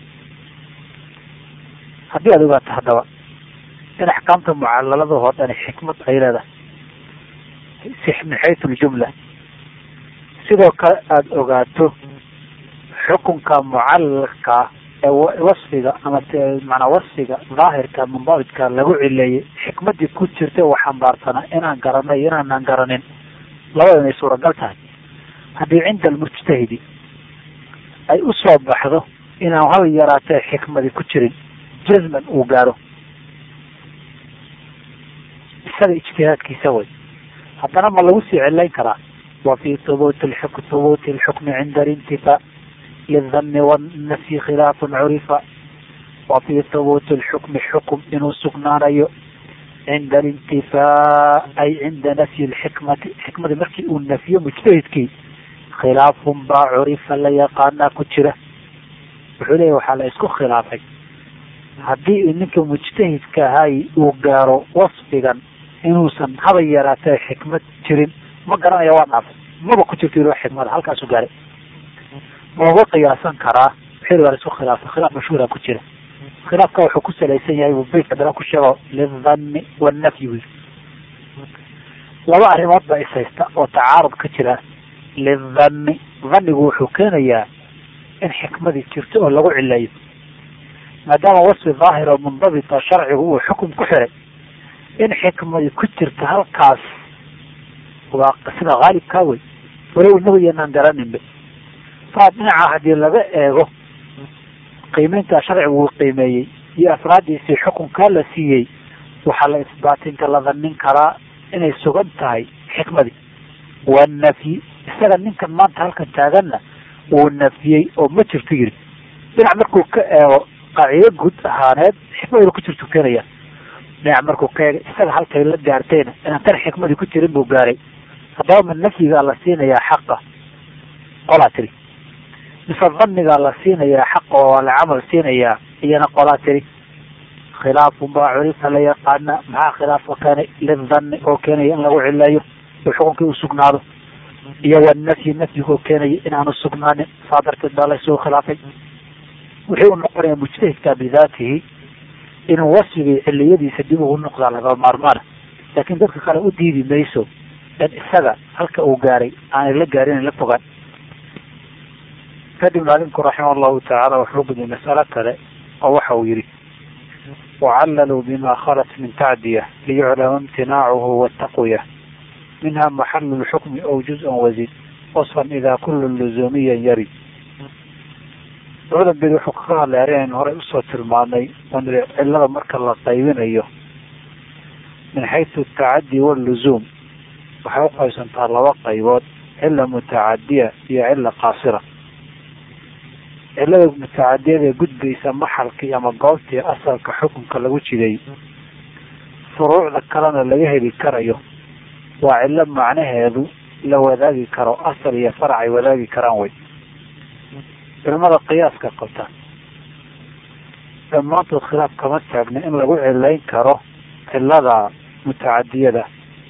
haddii aad ogaato haddaba in axkaamta mucallaladahoo dhani xikmad ay leedahay min xaytu ljumla sidoo kale aada ogaato xukunka mucallalka wasfiga ama manaa wasfiga daahirka mundabidka lagu cileeyey xikmadii ku jirta uu xambaarsanaa inaan garanay inaanaan garanin labada inay suuragal tahay haddii cinda almujtahidi ay usoo baxdo inaan hal yaraatee xikmadi ku jirin jazman uu gaaro isaga ijtihaadkiisa way haddana ma lagu sii cilayn karaa wa fi hubuuti hubuuti lxukmi cinda alintifaa lidani wanafyi khilaafun curifa wa fi hubuuti lxukmi xukum inuu sugnaanayo cinda alintifaa ay cinda nafyi lxikmati xikmadi markii uu nafiyo mujtahidkii khilaafun baa curifa la yaqaanaa ku jira wuxuu leeyahy waxaa la isku khilaafay haddii ninka mujtahidka ahay uu gaaro wasfigan inuusan haba yaraatee xikmad jirin ma garanaya waa dhaafay maba ku jirto ilo xikmada halkaasu gaaray mauga qiyaasan karaa wixii waa la isku khilaafay khilaaf mashhuura ku jira khilaafka wuxuu ku salaysan yahay buu beytka dala ku sheego lidhanni wanafyi wi laba arrimood baa ishaysta oo tacaarud ka jira lidhanni dhannigu wuxuu keenayaa in xikmadii jirto oo lagu cileeyo maadaama wasfi daahir oo mundabita sharcigu uu xukum ku xiray in xikmadi ku jirta halkaas waa sida haalibkaa wey walow inagu yanaan garaninba saa dhinaca haddii laga eego qiimeynta sharcigu uu qiimeeyey iyo afraadiisii xukunkaa la siiyey waxaa la isbaatinka la dhanin karaa inay sugan tahay xikmadii waa nafyi isaga ninkan maanta halkan taaganna wuu nafiyey oo ma jirto yiri dhinac markuu ka eego qaacido guud ahaaneed xikmadu ku jirtu keenaya dhinac markuu ka eego isaga halkay la gaartayna inaan tan xikmadii ku jirin buu gaaray haddaba ma nafyigaa la siinayaa xaqa qolaa tiri mise dhannigaa la siinayaa xaqa oo waa la camal siinayaa iyana qolaa tiri khilaafun baa curifa la yaqaana maxaa khilaafka keenay lidhanni oo keenaya in lagu cileeyo oo xukunkii uu sugnaado iyo wanafyi nafyigoo keenaya inaanu sugnaanin saa darteed baa laysugu khilaafay wuxuu u noqonaya mujtahidka bidaatihi inuu wasfigii ciliyadiisa dib ugu noqdaa laga maarmaana laakiin dadka kale u diidi mayso in isaga halka uu gaaray aanay la gaarin la fogaan kadib maalimku raximah allahu tacaala wuxuu gudiyay mas'alo kale oo waxa uu yihi wacallaluu bima khalat min tacdiya liyuclama imtinaacuhu wataqwiya minha maxalu lxukmi aw juz-an wazid wasfan idaa kullu luzuumiyan yarid labada bed wuxuu kaga hadlay arrinaynu horey usoo tilmaanay on cilada marka la qaybinayo min xaysu atacadi walluzuum waxay uqaybsantaa laba qaybood cila mutacadiya iyo cila qaasira cilada mutacadiyada ee gudbaysa maxalkii ama goobtii asalka xukunka lagu jiday furuucda kalena laga heli karayo waa cilo macnaheedu la wadaagi karo asal iyo farac ay wadaagi karaan wey culimada qiyaaska qabta dhammaantood khilaaf kama taagna in lagu cilayn karo cilada mutacadiyada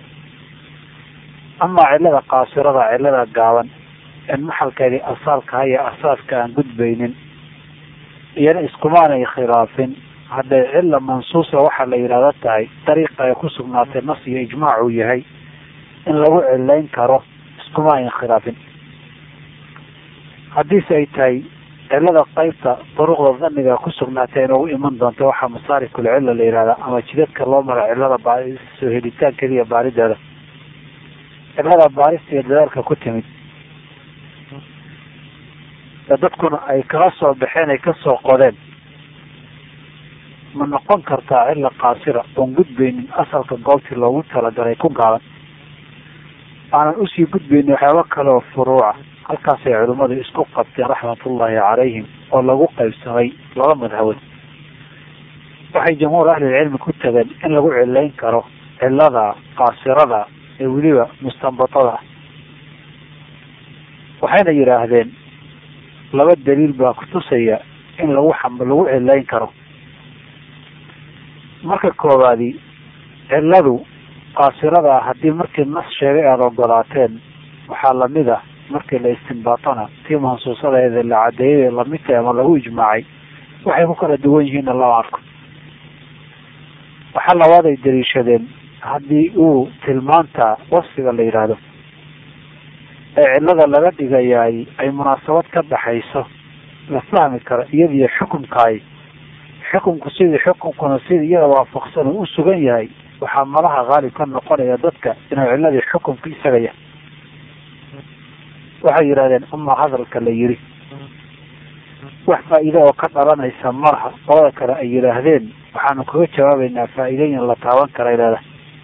amaa cilada qaasirada cilada gaaban in maxalkeedii asaalkaha iyo asaaska aan gudbaynin iyana iskumaanay khilaafin hadday cila mansuusa waxaa la yidhahda tahay dariiqa ay ku sugnaatay nas iyo ijmaac uu yahay in lagu cilayn karo iskuma ayn khilaafin haddiise ay tahay cilada qeybta duruqda daniga ku sugnaatay inoogu iman doonta waxaa masaarikul cilla la yihahdaa ama jidadka loo mara cilada soo helitaankeeda iyo baarideeda cilada baarista iyo dadaalka ku timid ee dadkuna ay kala soo baxeen ay kasoo qodeen ma noqon kartaa cilla qaasira oon gudbaynin asalka goobtii loogu talagalay ku gaaban aanan usii gudbaynin waxyaaba kale oo furuuca halkaasay culimmadu isku qabteen raxmatullaahi calayhim oo lagu qaybsamay laba madhabood waxay jamhuur ahlilcilmi ku tageen in lagu cilayn karo cilada qaasirada ee weliba mustanbatada waxayna yidhaahdeen laba daliil baa kutusaya in lagu xam lagu cilayn karo marka koowaadi ciladu qaasirada haddii markii nas sheegay aada ogolaateen waxaa lamid ah markii la istinbaatana tii mansuusadeeda la cadeeyay lamid tahay ama lagu ijmaacay waxay ku kala duwan yihiinna lama arko waxaa labaad ay daliishadeen haddii uu tilmaanta wasfiga la yidhaahdo ee cilada laga dhigayaay ay munaasabad ka dhaxayso la fahmi karo iyadiyo xukumkaay xukumku sidii xukumkuna sidii iyada waafaqsan uu u sugan yahay waxaa malaha haalib ka noqonaya dadka inuu ciladii xukumka isaga yahay waxay yidhahdeen amaa hadalka la yiri wax faa'iide oo ka dhalanaysa malaha qolada kale ay yidhaahdeen waxaanu kaga jawaabeynaa faa'iidooyin la taaban kara leedahay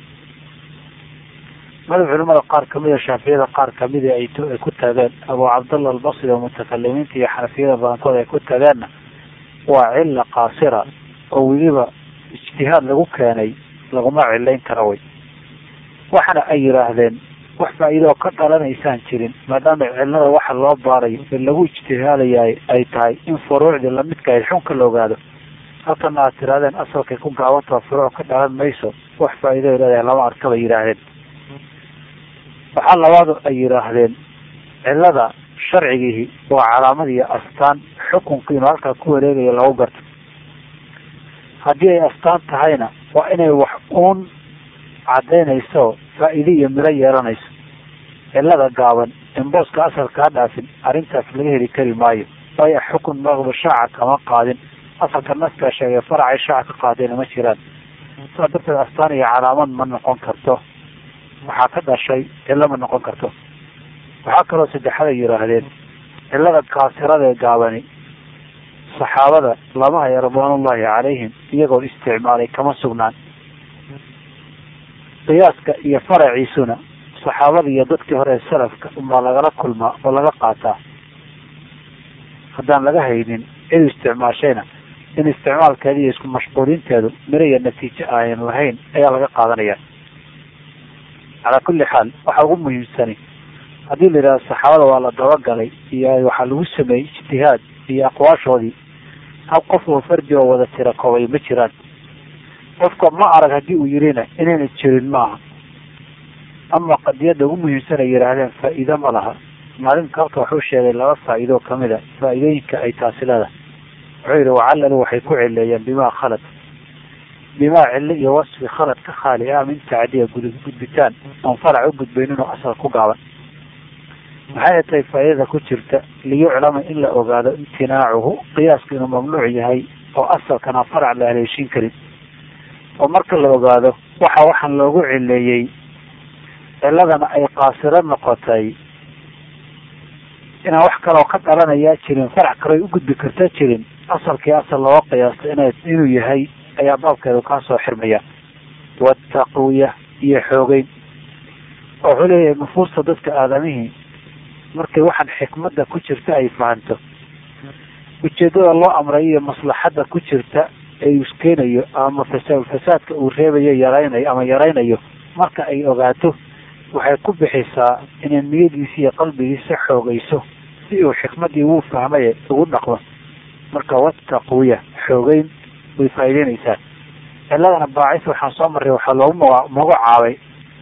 madax culimada qaar kamida shaafiyada qaar kamida ay ay ku tageen abu cabdallah albasri oo mutakalimiinta iyo xanafiyada badankood ay ku tageenna waa cilla qaasira oo weliba ijtihaad lagu keenay laguma cilayn kara way waxana ay yidhaahdeen wax faa'iidoo ka dhalanaysaan jirin maadaama cilada waxa loo baarayo ee lagu ijtihaadayaay ay tahay in furuucdii lamidka ayd xunka la ogaado halkana aad tirahdeen asalkay ku gaabantao furuuc ka dhalan mayso wax faa'iido leedahay lama arka bay yidhaahdeen waxaa labaadu ay yidhaahdeen cilada sharcigiihi waa calaamad iyo astaan xukunka inuu halkaa ku wareegayo lagu garto haddii ay astaan tahayna waa inay wax uun cadaynayso faa'iide iyo miro yeelanayso cilada gaaban in booska asalkaa dhaafin arrintaas laga heli kari maayo waayo xukun maqba shaaca kama qaadin asalka naskaa sheegay faracay shaaca ka qaadeen ma jiraan saa darteed astaan iyo calaamad ma noqon karto waxaa ka dhashay cilo ma noqon karto waxaa kaloo saddexada yidhaahdeen cilada kaasirada ee gaabani saxaabada lama haya ridwaanullahi calayhim iyagoo isticmaalay kama sugnaan qiyaaska iyo faraciisuna saxaabada iyo dadkii hore ee salafka unbaa lagala kulmaa oo laga qaataa haddaan laga haynin cid isticmaashayna in isticmaalkeeda iyo isku mashquulinteedu miro iyo natiijo ayan lahayn ayaa laga qaadanaya calaa kulli xaal waxaa ugu muhiimsani haddii la yidhahdo saxaabada waa la dabagalay iyo waxaa lagu sameeyey ijtihaad iyo aqwaashoodii hal qof oo fardi oo wada tira koobay ma jiraan qofka ma arag haddii uu yirina inayna jirin maaha ama qadiyadda ugu muhiimsan ay yidhaahdeen faa'iido ma laha maalinka halka wuxuu sheegay laba faa'iidoo kamid a faa'iidooyinka ay taasi leedahay wuxuu yidhi wacallalu waxay ku cileeyeen bimaa khalad bimaa cilo iyo wasfi khalad ka khaali ah min tacdiya gudbitaan oon farac u gudbaynin oo asal ku gaaban maxay tahay faa'iidada ku jirta liyuclama in la ogaado imtinaacuhu qiyaaska inuu mamnuuc yahay oo asalkana farac la haleeshin karin oo marka la ogaado waxa waxaan loogu cileeyey ciladana ay qaasiro noqotay inaan wax kaloo ka dhalanayaa jirin farac kaloo ay u gudbi karta jirin asalkii asal looga qiyaasta ina inuu yahay ayaa baabkeedu kaa soo xirmaya wataqwiya iyo xoogeyn oo wuxuu leeyahay nufuusta dadka aadamihii markay waxaan xikmadda ku jirta ay fahanto ujeedada loo amray iyo maslaxadda ku jirta ee iskeenayo ama fasa fasaadka uu reebayo yaraynayo ama yaraynayo marka ay ogaato waxay ku bixisaa inay niyadiisa iyo qalbigiisa xoogayso si uu xikmaddii wuu fahmaye ugu dhaqmo marka wataqwiya xoogeyn way faa'iideynaysaa ciladana baacis waxaan soo marray waxaa loogu ma magacaabay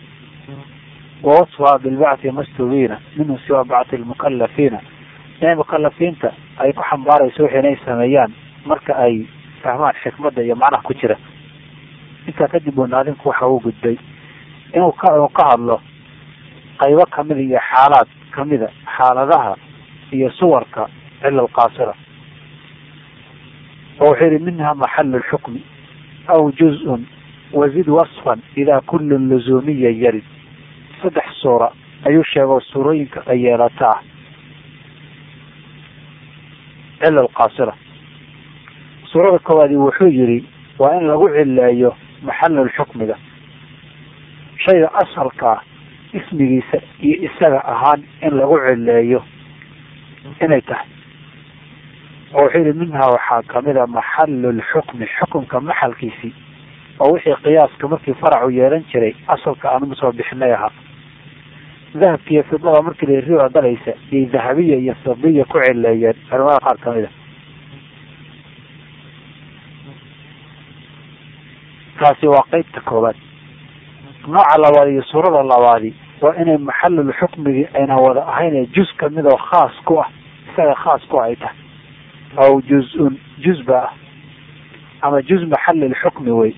wawasfaha bilbacthi mastubiina minhu siwa bacthi lmukalafiina inay mukalafiinta ay ku xambaarayso wixii inay sameeyaan marka ay fahmaan xikmadda iyo macnaha ku jira intaa kadib uu naadinku waxa uu gudbay inuu ka uu ka hadlo qaybo kamida iyo xaalaad kamida xaaladaha iyo suwarka cila alqaasira oo wuxuu yihi minha maxalu lxukmi aw juz-un wazid wasfan idaa kullun luzuumiya yarid saddex suura ayuu sheego suurooyinka ay yeelata ah cila alqaasira suurada koowaadi wuxuu yihi waa in lagu cileeyo maxalul xukmiga shayga asalkaa ismigiisa iyo isaga ahaan in lagu cileeyo inay tahay oo wuxuu yihi minhaa waxaa kamida maxalu lxukmi xukumka maxalkiisii oo wixii qiyaaska markii faracu yeelan jiray asalka aanu soo bixinay ahaa dahabka iyo fidada markii la riba galaysa iyo dahabiya iyo fidiya ku cileeyeen culamada qaar kamid a taasi waa qeybta koowaad nooca labaad iyo suurada labaadi waa inay maxalul xukmigii ayna wada ahayn juz kamid oo khaas ku ah isaga khaas ku ay tahay aw juz-un juz ba ah ama juz maxalil xukmi wey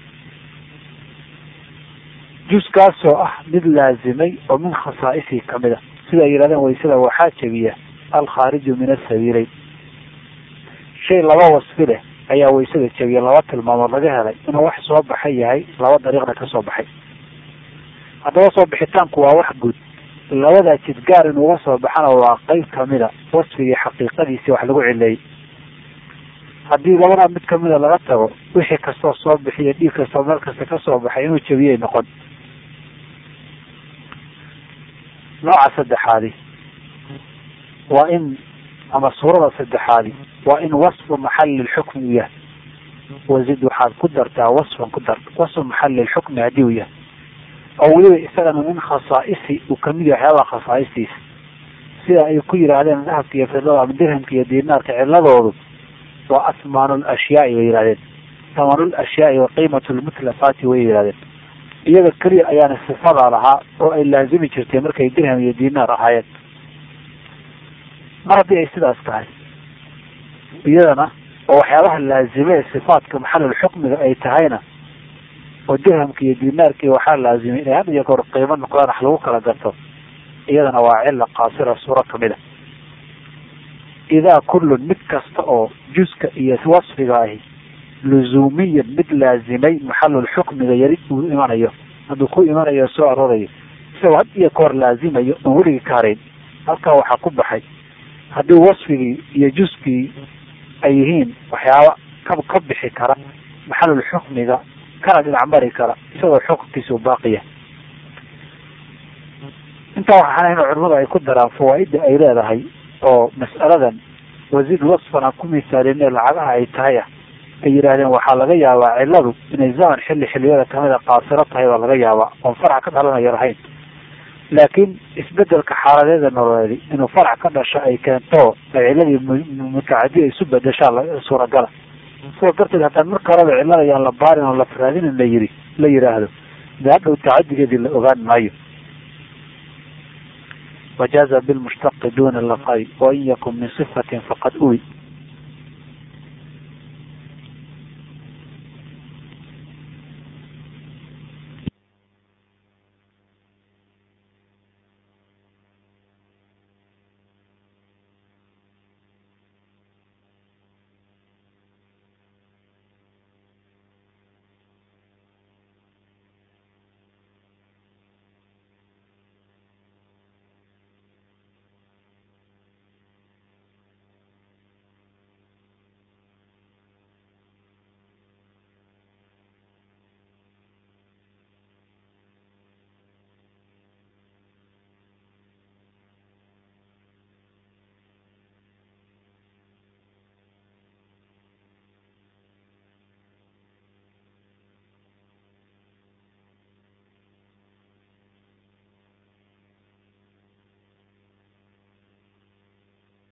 juskaasoo ah mid laazimay oo min khasaa'isii kamid a sida ay yidhahdeen waysada waxaa jebiya alkhaariju min asabiileyn shay laba wasfi leh ayaa waysada jabiya laba tilmaamood laga helay inuu wax soo baxay yahay laba dariiqna ka soo baxay haddaba soo bixitaanku waa wax guud labadaa jidgaar inuuga soo baxana waa qeyb kamida wasfigii xaqiiqadiisii wax lagu cileeyey haddii labadaa mid kamida laga tago wixii kastoo soo bixiyo dhiig kastoo meel kasta ka soo baxay inuu jabiyay noqon nooca saddexaadi waa in ama suurada saddexaadi waa in wasfu maxali lxukmi uu yahay wazid waxaad ku dartaa wasfan ku dar wasfu maxali lxukmi haddii uu yahay oo weliba isagana min khasaa'isi uu kamid yahay waxyaabaha khasaa'istiisa sida ay ku yidhaahdeen dahabka iyo fidada ama dirhamka iyo diinaarka ciladoodu waa asmaanu lashyaai bay yihahdeen thamanu lashyaai wa qiimatu lmutlafaati way yihahdeen iyaga keliya ayaana sifadaa lahaa oo ay laazimi jirtay markay dirham iyo diinaar ahaayeen mar haddii ay sidaas tahay iyadana oo waxyaabaha laazime ee sifaatka maxalul xukmiga ay tahayna oo dirhamka iyo diinaarkii waxaa laazimay inay had iyo goor qiimo noqdaan wax lagu kala garto iyadana waa cila qaasira suuro kamid a idaa kullun mid kasta oo juska iyo wasfiga ahi luzuumiyan mid laazimay maxalul xukmiga yari uu imanayo hadduu ku imanayo soo arorayo isagoo had iyo goor laazimayo oon weligii ka harayn halkaa waxaa ku baxay haddii wasfigii iyo juskii ay yihiin waxyaaba ka ka bixi kara maxalul xukmiga kana dhinac mari kara isagoo xukunkiisa u baaqiya intaa waxaan in culimadu ay ku daraan fawaaida ay leedahay oo mas'aladan wasiid wasfan aan ku misaalin ee lacagaha ay tahay ah ay yidhaahdeen waxaa laga yaabaa ciladu inay zaman xilli xilliyada kamida qaasiro tahay baa laga yaabaa oon farac ka dhalanayo lahayn laakiin isbedelka xaaladeeda nololeedi inuu farac ka dhasho ay keento ay ciladii mutacadi isu bedeshaa suuragala sidaas darteed haddaan marka horeba cilada ayaan la baarin oo la faraadinin la yiri la yidhaahdo de hadhow tacadigeedii la ogaan maayo wajaaza bilmushtaqi duna laqay wain yakun min sifatin faqad uwi